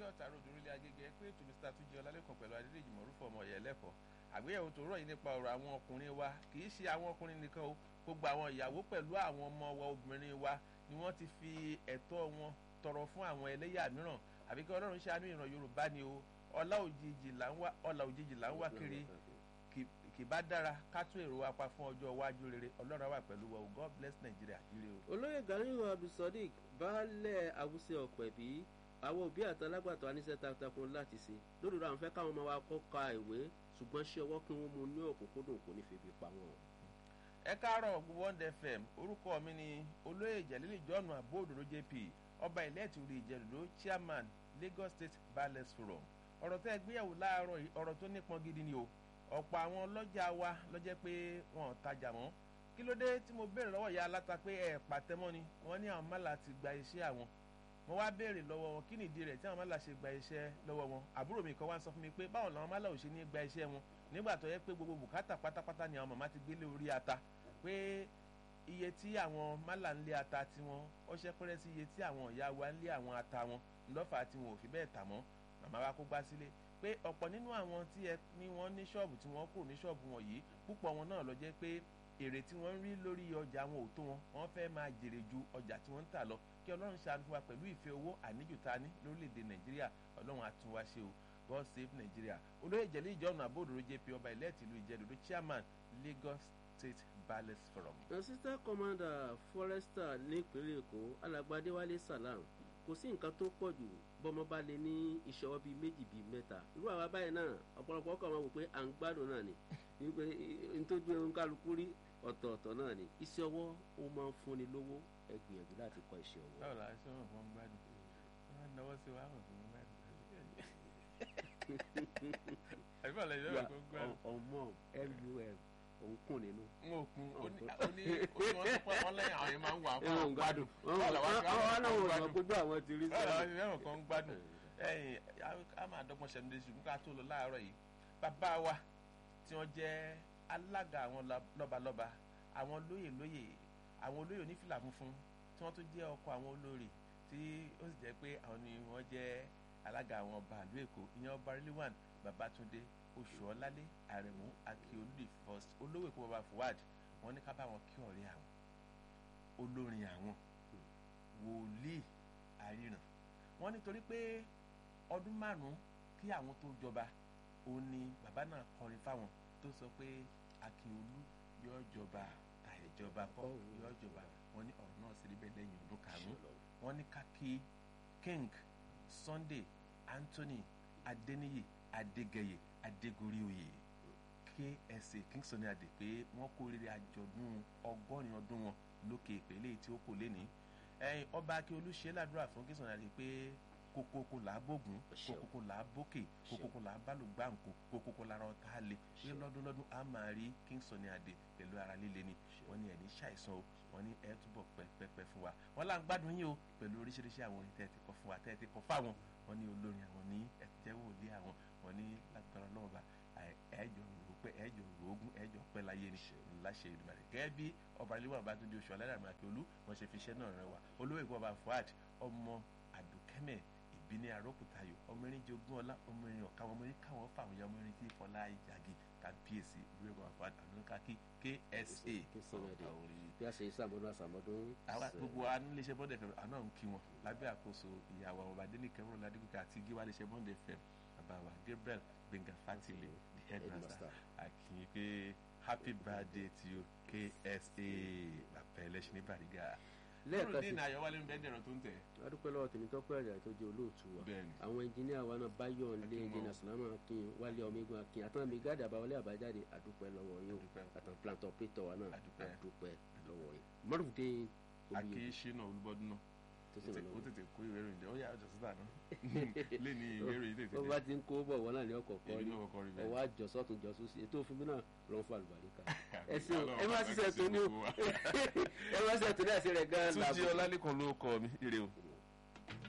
ọ̀tà ròdò orílẹ̀ agége pé ètò mr túnjí ọlálẹ́kàn pẹ̀lú adédèjì mọ̀rúfọ ọmọ ọ̀yẹ́ lẹ́kọ̀ọ́ àgbéyẹ̀wò tó rọ̀ yìí nípa ọ̀rọ̀ àwọn ọkùnrin wa kì í ṣe àwọn ọkùnrin nìkan o gbogbo àwọn ìyàwó pẹ̀lú àwọn ọmọ wa obìnrin wa ni wọ́n ti fi ẹ̀tọ́ wọn tọrọ fún àwọn ẹlẹ́yà mìíràn àbí kí ọlọ́run ṣàánú ìran yorùbá ni o ọlá òjijì là ń wá ọlá òjijì là ń wá kiri kì bá dára ká tún èrò wa pa fún ọjọ́ iwájú rere ọlọ́run wà pẹ̀lú wa o god bless nigeria ire o. olóyè ganiyu abdulsadiq baálẹ̀ awúsẹ ọ̀pẹ̀bí àwọn òbí àtàlágbàtọ́ aníṣẹ́ takuntakun láti ṣe lórí àwọn fẹ́ káwọn ọmọ wa kọ́ ka ìwé ṣùgbọ́n ṣé ọwọ́ kí wọ́n mú ní òkúnkúndùn kò ní febi pa wọn. ẹ káàárọ̀ one fm orúkọ mi ni olóyè jẹ̀lílì john abóòdòdó jp ọba ìlẹ́ẹ̀tì orí ìjẹ̀lódó chairman lagos state ballet forum ọ̀rọ̀ tẹ́ gbéyàwó láàárọ̀ yìí ọ̀rọ̀ tó nípọn gidi ni o ọ̀pọ̀ àwọn ọlọ́jà wa lọ́jẹ́ pé wọn ò tajà mọ́ kí ló dé tí mo béèrè lọ́wọ́ ìyá aláta pé ẹ̀ pàtẹ́mọ́ ni wọ́n ní àwọn mọ́là ti gba iṣẹ́ àwọn mo wá béèrè lọ́wọ́ wọn kí nìdí rẹ̀ tí àwọn mọ́là ṣe gba iṣẹ́ lọ́wọ́ wọn àbúrò mi kan wá sọ fún mi pé báwo làwọn mọ́là ò ṣe ní gba iṣẹ́ wọn nígbà tó yẹ pé gbogbo bùkátà pátápátá ni àwọn màmá ti gbélé orí ata pé iye tí àwọn mọ́là ń lé ata tiwọn ó ṣe pẹ́rẹ́ sí iye tí àwọn ìyá wa ń lé àwọn ata wọn ńlọ́fà tí wọn ò fi bẹ́ẹ̀ tà mọ́ màmá wa kó gbá sílé pé ọ̀pọ̀ nínú àwọn tí ẹ ní wọ́n ní ṣọ́ọ̀bù tí wọ́n kúrò ní ṣọ́ọ̀bù wọn yìí púpọ̀ wọn náà lọ jẹ́ pé èrè tí wọ́n ń rí lórí ọjà wọn ò tó wọn wọ́n fẹ́ máa jèrè ju ọjà tí wọ́n ń tà lọ kí ọlọ́run ṣàánú fún wa pẹ̀lú ìfẹ́ owó àníjù ta ní lórílẹ̀‐èdè nàìjíríà ọlọ́run àtúnwá ṣe o god save nigeria olóyè jẹ̀lí ìjọ́nù àbódòrò jp ọba ilẹ̀ tìlú ìjẹ́dòdó chairman lagos state ballet forum. assistant commander forester nípínlẹ̀ èkó alàgbàdéwálé salam kò sí nǹkan tó pọ̀ jù bọ́mọ bá lè ní ìṣọwọ́ bíi méjì bíi mẹ́ta irú àwa báyìí náà ọ̀pọ̀lọpọ̀ ọkọ̀ máa wò pé à ń gbádùn náà ni wípé nítorí ohun kálukú rí ọ̀tọ̀ọ̀tọ̀ náà ni iṣẹ́ ọwọ́ ó máa ń fúnni lówó ẹ gbìyànjú láti kọ́ iṣẹ́ ọwọ́. báwo la ṣe wọn fún gbádùn wọn náwó sí wa wọn fún gbádùn àbí báwo la ṣe wọn fún gbádùn. ọmọ mum òun kùn nínú. n ò kun ó ní ó ní wọn sọ pé wọn lẹ́yìn àwọn yẹn máa ń wà fún àwọn gbádùn. wọn náà wọ́n gbójú àwọn ti rí báwo la ṣe wọn fún gbádùn ẹyìn a máa dọ́gbọ́n ṣẹ́nu dé ṣùgbọ́n ká tó lọ láàárọ̀ yìí bàbá wa tí wọ́n jẹ́ alága àwọn lọ́balọ́ba àwọn lóyè lóyè àwọn olóyè onífìlà funfun tí wọ́n tún jẹ́ ọkọ àwọn olórí tí ó sì jẹ́ pé àwọn ni wọ́n jẹ́ alága àwọn ọba ìlú èkó ìyẹn ọba rilwan babatunde oṣuọlálé àrẹ̀mú akíolúdì first olówó èkó baba fuad wọ́n ní ká bá wọn kí ọ̀rẹ́ àwọn olórin àwọn wòlíì àríran wọ́n nítorí pé ọdún márùn-ún kí àwọn tó jọba òun ni bàbá náà kọrin fáwọn tó sọ pé akíolú yóò jọba àìjọba kọ́ yóò jọba wọ́n ní ọ̀rọ̀ náà sì rí bẹ́ẹ̀ lẹ́yìn ọdún karùn-ún wọ́n ní kákí king sunday anthony adeniyi adegeye adegorioye ksa king sunday adé pé wọ́n kó rere àjọ̀dún ọgọ́rin ọdún wọn lókè ìpele tí ó kò lé ní ẹyin ọba akíolú ṣe ládùúrà fún king sunday adé pé kokoko là á bògùn kokoko là á bókè kokoko là á bálùgbàǹkó kokoko lára ọ̀tá lè ṣé lọ́dúnlọ́dún á máa rí king sunday adé pẹ̀lú ara líle ni wọ́n ní ẹ̀ní ṣàìsàn o wọ́n ní ẹ̀ túbọ̀ pẹ́pẹ́pẹ́ fún wa wọ́n là ń gbádùn yín o pẹ̀lú oríṣiríṣi àwọn orin tẹ́ẹ̀ ti kọ́ fún wa tẹ́ẹ̀ ti kọ́ fáwọn wọ́n ní olórin àwọn ní ẹ̀jẹ̀wò ilé àwọn wọ́n ní lágbára ọlọ́wọ́ bá ẹ̀ẹ́jọ rò pé ẹ̀ẹ́jọ rò ogún ẹ̀ẹ́jọ pẹ́ láyé ni láṣẹ ìdùnnú gẹ́gẹ́ bí ọba ilé bá tún di oṣù alárànmọ́ àkẹ́olú wọ́n ṣe fi iṣẹ́ náà rẹwà olówó ìkọ́ fuad ọmọ àdùkẹ́mẹ̀ ìbíní arókùtayò ọmọ erin jogún ọlá ọmọ erin ọ̀ka ọmọ erin káwọn fáwọn ọmọ erin tí fọlá ìjàgì kábíyèsí ìlú ẹ̀kọ́ fuad àdúrókàkí ksa bí a ṣe sàmọdún àsàmọdún. àwa gbogbo aníléeṣẹ́ bọ́ndẹ̀ fẹ́ àná ń kí wọn lábẹ́ àkóso ìyàwó ọba adéníkẹ́ wọn ládìgúkẹ́ àti gíwá iléeṣẹ́ bọ́ndẹ̀ fẹ́ bàbá wa gabriel gbẹ̀ngà fatile the headmaster àkìyìn pé happy birthday to you ksa bàbá ẹlẹ́sìn ní bàrígà lẹ́ẹ̀kan sí ayọ̀wálé ń bẹ́ẹ̀ dẹ̀rọ̀ tó ń tẹ̀. adúpẹ́ lọ́wọ́ tèmi tọ́pẹ́ àjà tó jẹ́ olóòtú wa àwọn ẹnjìníà wa náà báyọ̀ nílé ẹnjìníà sàlámà akin wálé ọmọegun akin àtàwọn mi gáàdì àbáwọlé àbájáde adúpẹ́ lọ́wọ́ yín àtàwọn plant operator wa náà adúpẹ́ lọ́wọ́ yín mọ́rùndé omi akéṣínà olúbọdún náà ó tètè kó ìwé ìròyìn jẹ ó yà ọjọ́ síta náà lé ní ìwé ìròyìn tètè dé. ó bá ti ń kó bọ̀ wọ́n náà ní ọkọ̀ kọ́ rí ọwọ́ àjọsọ́ tún jọ sósì ètò òfin mi náà lọ́n fún àlùbáríkà. ẹ ṣe ẹ má ṣiṣẹ́ tó ní o ẹ má ṣiṣẹ́ tó ní àṣẹ rẹ̀ gan-an làbọ̀. túnjí ọlálẹ́kan ló kọ mi ire o.